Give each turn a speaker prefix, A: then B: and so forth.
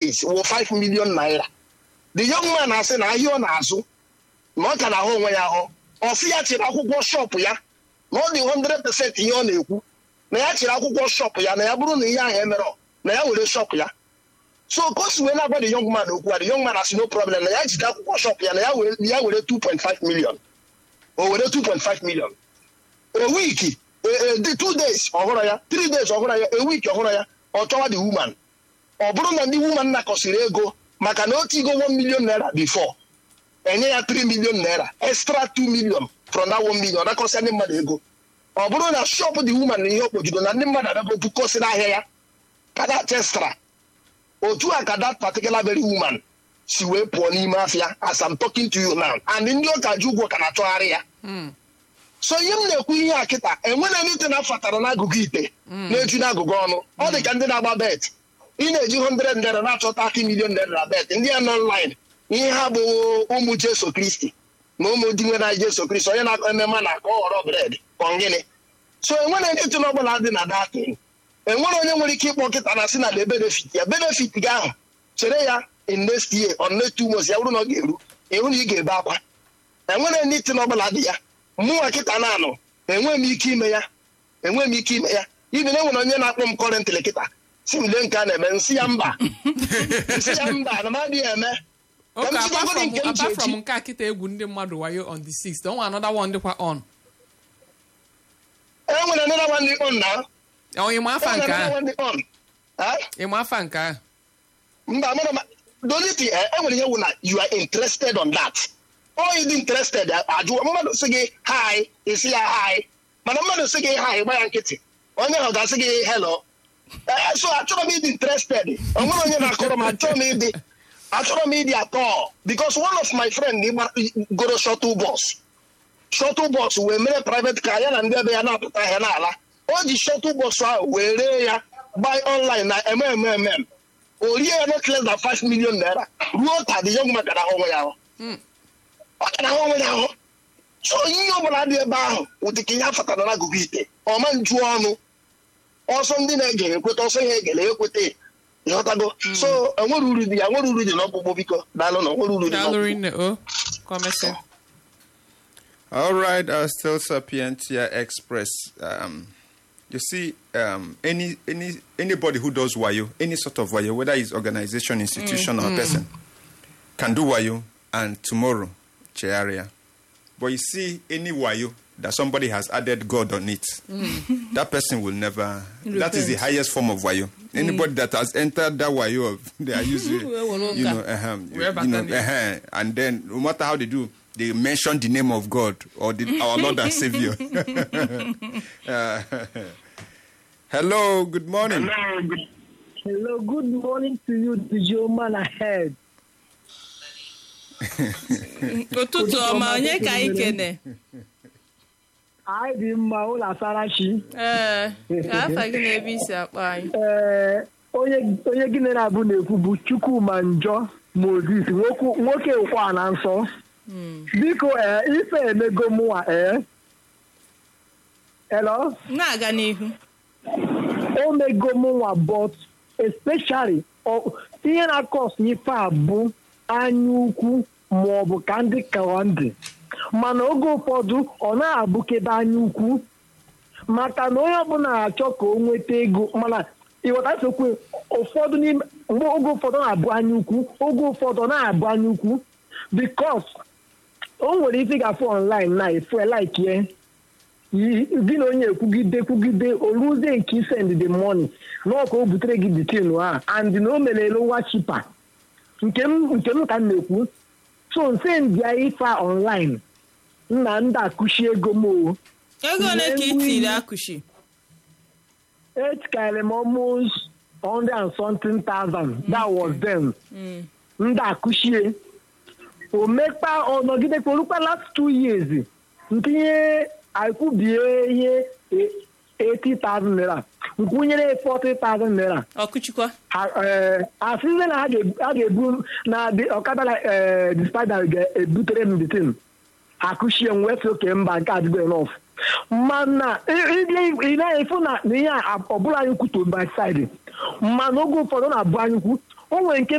A: days wụ 5 million naira the young man asị na ahịa ọ na-azụ na ọ ka na-ahụ onwe ya ahụ ọsị ya chịrị akwụkwọ shọpụ ya na ọ dị 100% ihe ọ na-ekwu na ya chịrị akwụkwọ shọpụ ya na ya bụrụ na ihe ahụ emerọ na ya were shọpụ ya so ka o si wee na-agwa the young man okwu a the young man asị no problem na ya jide akwụkwọ shọpụ ya na ya were ya were 2.5 million o were 2.5 million a week dị two days ọhụrụ ya three days ọhụrụ ya a week ọhụrụ ya ọ chọwa the woman ọ bụrụ na ndị woman nakọsịrị ego maka na o tigo 1 million naira before enye ya 3 million naira extra 2 million from that 1 million nakọsịa ndị mmadụ ego ọ bụrụ na shop the woman na ihe okpogido na ndị mmadụ adago bukọsị n'ahịa ya kada extra otu a ka that particular very woman si wee pụọ n'ime afịa as I'm talking to you now and ndị ụka ji ụgwọ ka na-achọgharị ya so ihe m na-ekwu ihe a kịta enwere anything a fatara n'agụgụ ite na-eju n'agụgụ ọnụ ọ dị ka ndị na-agba bet ị na-eji 100 naira na-achọta aka milion naira na bet ndị ya nọ online ihe ha bụ ụmụ jesu kristi na ụmụ di nwere jesu kristi onye na-akọ ememe na aka ọ ghọrọ bred kọngịnị so enwere anything ọbụla dị na datin enwere onye nwere ike ịkpọ kịta na si na de benefit ya benefit gị ahụ chere ya in next year on next two months ya bụrụ na ọ ga-eru ịhụ na ị ga-ebe akwa enwere anything ọbụla dị ya mụnwa kịta na-anọ enweghị m ike ime ya enweghị m ike ime ya ibi na enwere onye na-akpọ m kọrentịlị kịta si m lee nke a na-eme nsị ya mba nsị ya mba na m adịghị eme Ka m
B: Okay,
A: jidegodi
B: apart from,
A: nke m ji
B: apart from
A: eji
B: nke a kịta egwu ndị mmadụ wayo on the 6th onwe another one dịkwa on
A: enwere another one dị on na
B: onye ma afa nke
A: enwere
B: ahụ
A: another one dị on Ha?
B: ịma afa nke ahụ
A: mba mana ma the only thing eh, enwere ihe wụ na you are interested on that ọ ịdị interested eh, ajụ mmadụ sị gị hi isi ya hi mana mmadụ sị gị hi gba ya nkịtị onye ahụ ga-asị gị hello Eh, so achọrọ m ịdị interested o nwere onye na-akọrọ m achọrọ m ịdị achọrọ m ịdị atọ because one of my friend gba- goro shuttle bus shuttle bus wee mere private car ya na ndị ebe ya na-apụta ahịa n'ala o ji shuttle bus ahụ wee ree ya buy online na mmmmm o rie ya not less than 5 million naira ruo ta the young man gara ahụ onwe ya ahụ ọ gara ahụ onwe ya ahụ so ihe ọbụla dị ebe ahụ ụdị ka ihe a fatara n'agụgụ ite ọma nju ọnụ ọsọ ndị na-ege ekweta ọsọ ihe egele ekweta ịghọtago so enwere uru dị ya nwere uru dị n'ọkpụkpụ biko daalụ na nwere uru dị
B: daalụ
A: n'ọkpụkpụ
B: rinne o kọmesịa
C: All right, uh, still Sapientia Express. Um, you see, um, any any anybody who does wayo, any sort of wayo, whether it's organization, institution, or person, can do wayo, and tomorrow, charia. But you see, any wayo that somebody has added God on it, that person will never. That is the
D: Repent.
C: highest form of wayo. Anybody that has entered that wayo of they are usually, you know, uh you,
B: Wherever
C: you know,
B: can they-
C: uh and then no matter how they do, they mention the name of God or the, our Lord and Savior. Uh, hello, good morning.
E: Hello, good morning to you, the your man ahead.
D: ụtụtụ ọma onye ka anyị kene
E: Anyị dị mma ụlọ Asarachi.
D: ee ka afa gị na ebe isi akpọ anyị
E: Ee, onye onye gị na-abụ na-ekwu bụ Chukwuma Njọ Moses nwoke nwoke ụkwa na nsọ. Biko ee ife emego mụwa ee. Hello?
D: na-aga n'ihu
E: o mego mụnwa but especially ọ- ihe na-akọs ife a bụ anya ukwu ma ọ bụ ka ndị kawa ndị mana oge ụfọdụ ọ na-abụkebe anya ukwu maka na onye ọbụla na-achọ ka o nweta ego mana ịghọta sokwe ụfọdụ n'ime mgbe oge ụfọdụ ọ na-abụ anya ukwu oge ụfọdụ ọ na-abụ anya ukwu bikos o nwere ike ịgafe online na efu laikie gị na onye ekwugide kwugide oluzie nke isend the money n'ọ ka o butere gị ditin a and na o mere lowa chipa nke m nke m ka m na-ekwu so nse mbịa ife a online nna ndị akụshi ego m o
D: ego ole ka ị tiri akụshi
E: etikarị m almost 100 and something thousand that was them ndị akụshie o mekpa ọnọgidekwa orukwa last two years ntinye akwụbie ihe e- 80,000 naira nkwụnyere 40,000 naira
D: ọkụchikwa
E: asịzie na ha ga- ha ga-ebu na the ọkada eh, the spider ga-ebutere m ditin akụchie m wee sị oke mba nke adịgo enough mana ị na-efu na na ihe a ọbụla anyị kwuto by side mana oge ụfọdụ na-abụ anyị kwu o nwere nke